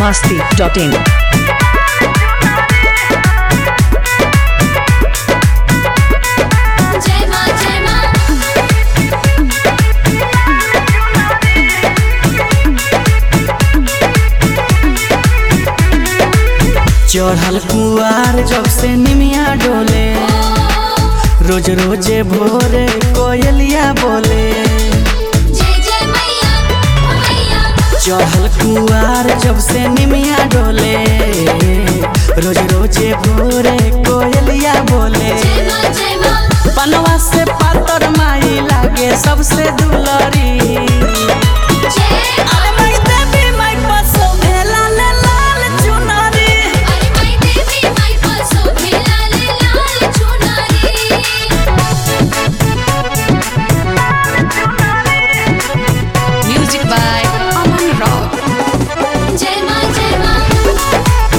masti.in. जय मां जय मां चढ़ल कुआर जब से निमिया डोले रोज रोजे भोरे कोयलिया बोले जय जय मैया मैया चढ़ल कुआर जब से निमिया डोले रोज रोजे भोरे कोयलिया बोले जय मां जय मां पनवा से पातर माई लागे सबसे दुलरी जय अरे माई देवी माई पसो भेला ले लाल चुनरी अरे माई देवी माई पासो भेला ले लाल चुनरी Music by Aman Rock. जय मां जय मां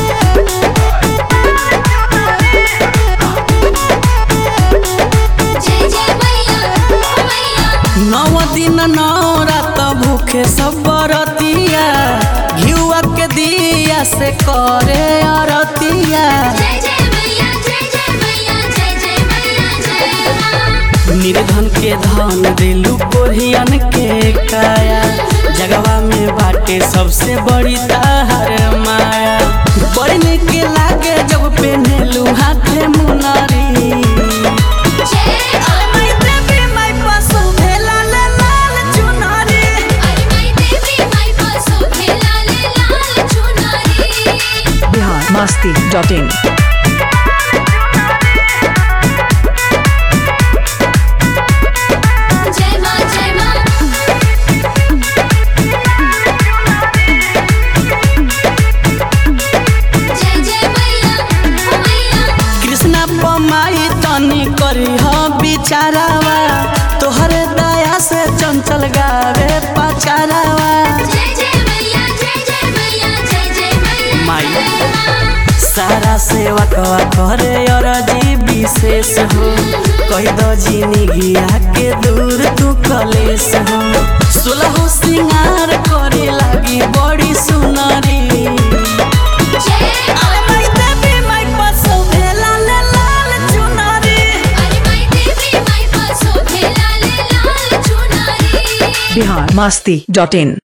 जय जय मैया मैया नौ दिन नौ रात भूखे सब बरतिया घिउआ के दिया से करे अरतिया जय जय मैया जय जय मैया जय जय मैया जय मां निर्धन के धन दिलू कोरियन के काया जगवा में बाटे सबसे बड़ी ताहर माया बड़ी निक लागे जब पेनेलू हाथे मुनरी जय अरे माई देवी माई पशु भेला ले लाल चुनरी अरे माई देवी माई पासो भेला ले लाल चुनरी Bihar masti.in. जय मां जय मां जय जय मैया मैया कृष्णा पमाई तनी करी ह बिचारावा तोहरे दया से चंचल गावे पचारावा जय जय मैया जय जय मैया जय जय मैया माई सारा सेवकवा करे अरजी विशेष हो कही दो जिंदगिया के दूर तू कलेश हो सुलह सिंगार करे लगी बड़ी सुनरी जय अरे माई देवी माई पसो भेला ले लाल चुनरी अरे माई देवी माई पासो भेला ले लाल चुनरी Bihar masti.in.